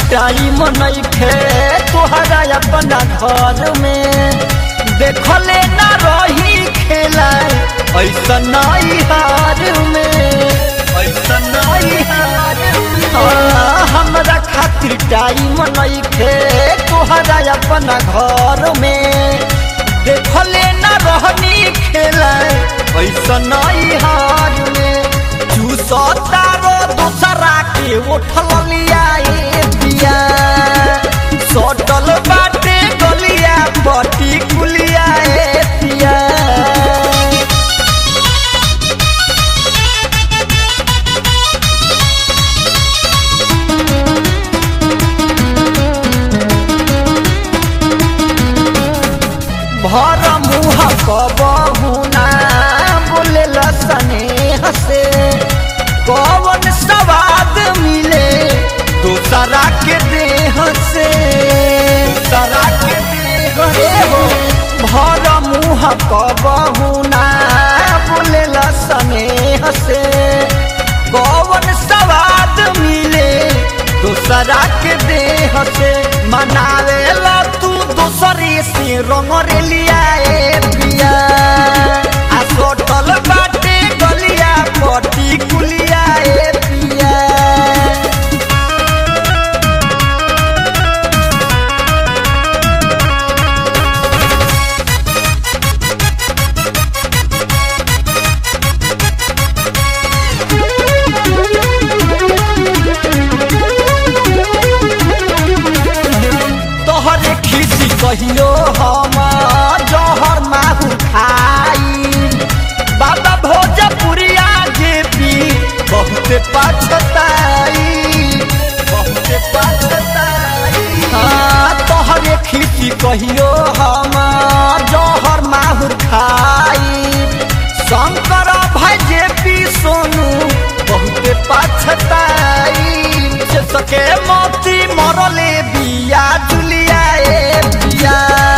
time नइखे तोहरा अपना घर में देखले ना रही खेला ऐसा नहीं हार में ऐसा नहीं हार हाँ, हमरा खातिर टाइम नइखे तोहरा अपना घर में देखले ना रहनी खेला ऐसा नहीं हार में चूसता रो दूसरा के उठल लिया ए पिया सटल बाटे गलिया बटी कुलिया ए पिया भर मुह कबहू ना बोले स्नेह से कौन सवाद मिले दूसरा के देह से दूसरा के देह से हो भर मुह कबहू ना बोले स्नेह से कौन सवाद मिले दूसरा के देह से मनावे ला तू दूसरे से रंग रे लिया ए पिया आ सोटल बाटे गलिया पटी कुलिया ए पिया तोहरे खिसी कहियो हम जहर माहू खाई बाबा भोजपुरिया जे पी बहुत पछताई बहुत पछताई हाँ तोहरे खिसी कहियो हम जहर माहू खाई शंकर भाई जे पी सोनू बहुत पछताई से सके मोती मरले बिया जुलिया ए बिया